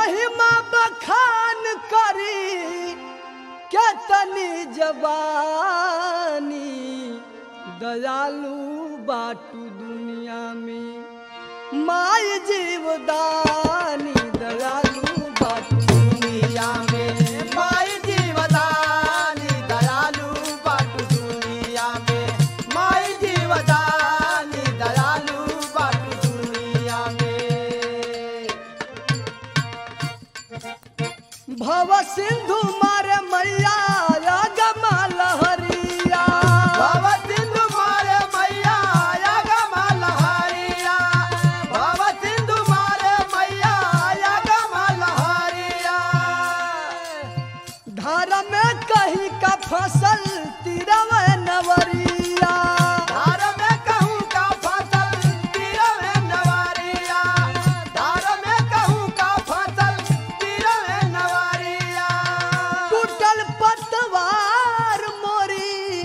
महिमा बखान करी केतनी जवानी दयालु बाटू दुनिया में माई जीवदानी दयालु बाटू दुनिया में माई जीवदानी दयालु बाटू दुनिया में माई जीवदानी दयालु बाटू दुनिया में भव सिंधु मारे मैया गमा लहरिया भव सिंधु मारे मैया या गमा लहरिया भव सिंधु मारे मैया या गमा लहरिया धार में कहीं का फसल तिरव नवरिया धार में कहूँ का फसल तीरवे नवारिया धार में कहूँ का फसल तीरवे नवारिया टूटल पतवार मोरी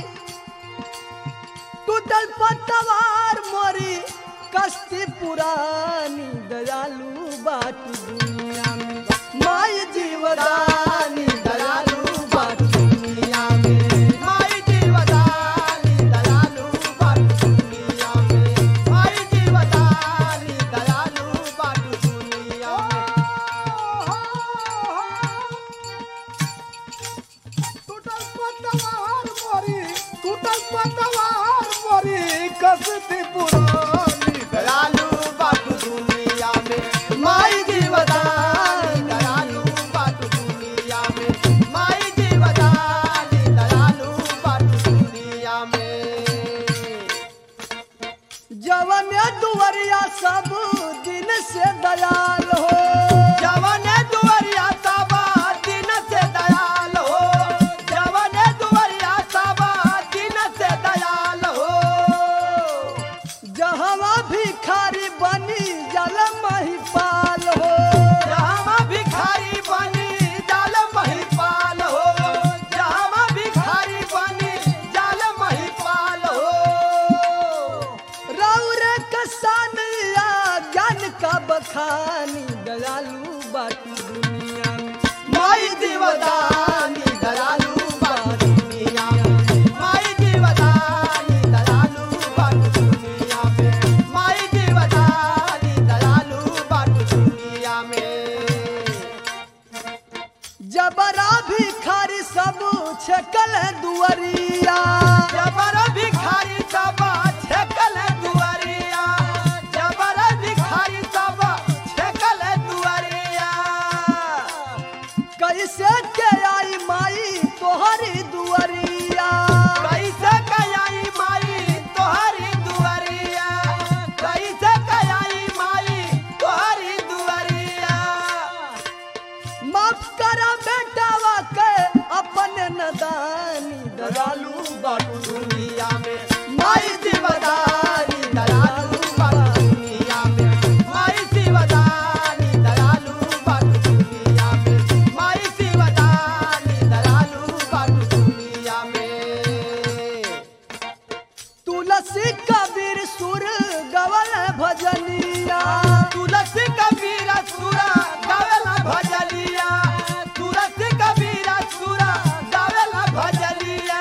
टूटल पतवार मोरी कश्ती पुरानी दयालु बाट दुनिया में माय जीवदानी दयालु बाट दुनिया में माई जीवदानी दयालु बाटू दुनिया में माई जीवदानी दयालु बाटू दुनिया टूटल पतवार मोरी टूटल पतवार मोरी कश्ती पुरानी में दयालु बाटू दुनिया में माई जीवदानी दयालु बाटू दुनिया में माई जीवदानी दयालु बाटू दुनिया में जवन दुवरिया सब दिन से दयाल हो जवन दुवरिया सबा दिन से दयाल हो जवन दुवरिया सबा दिन से दयाल हो जहवा भिखारी बनी जल महिपाल हो जहाँ भिखारी बनी जाल महिपाल हो जहाँ भिखारी बनी जाल महिपाल हो रौर कसानिया ज्ञान का बखानी दयालु बाटू दुनिया में माई जीवदानी दयालु बाटू दुनिया में माई जीवदानी दयालु बाटू दुनिया में माई जीवदानी दयालु बाटू दुनिया में जबरा भिखारी सब छकल दुवरिया जबर भिखारी सब छकल दुआरिया जबर भिखारी सब छकल दुआरिया कैसे के आई माई तोहरी दुवरिया कैसे कयाई माई तोहरी दुआरिया कैसे कयाई माई तोहरी दुआरिया माफ करा बेटावा के अपन नदानी दयालु बाटू दुनिया में माई जीवदानी दयालु बाटू दुनिया में माई जीवदानी दयालु बाटू दुनिया में माई जीवदानी दयालु बाटू दुनिया में तुलसी कबीर सुर गवल भजनिया तुलसी कबीर सुरा गावेला भजलिया तुलसी कबीर सुरा गावेला भजलिया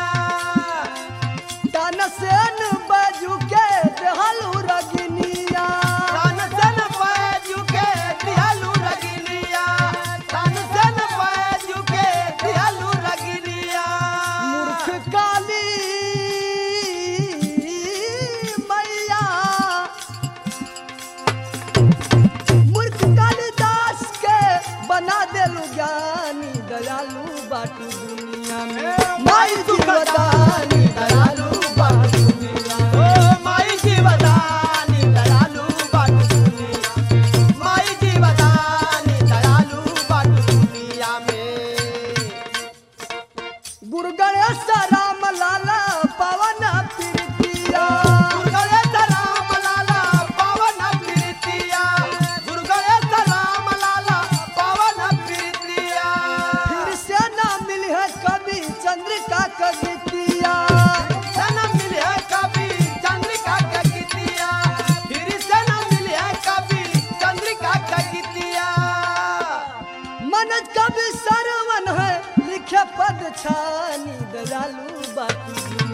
तन सेन बजू के देहलु रगनिया तन सन पैजु के दिहलु रगिलिया तन सन पैजु के दिहलु रगिलिया मूर्ख काली मैया मूर्ख कालिदास के बना देलु ज्ञानी दयालु बाटू दुनिया में माई दुर्गदानी दयालु बाटू दुनिया ओ माई जीवदानी दयालु बाटू दुनिया माई जीवदानी दयालु बाटू दुनिया में गुरु गणेश राम लाला पवन प्रीतिया गुरुगणेश राम लाला पवन प्रीतिया गुरुगणेश राम लाला पवन प्रीतिया फिर से ना मिली है कभी चंद्रिका कवितिया दयालु बाकी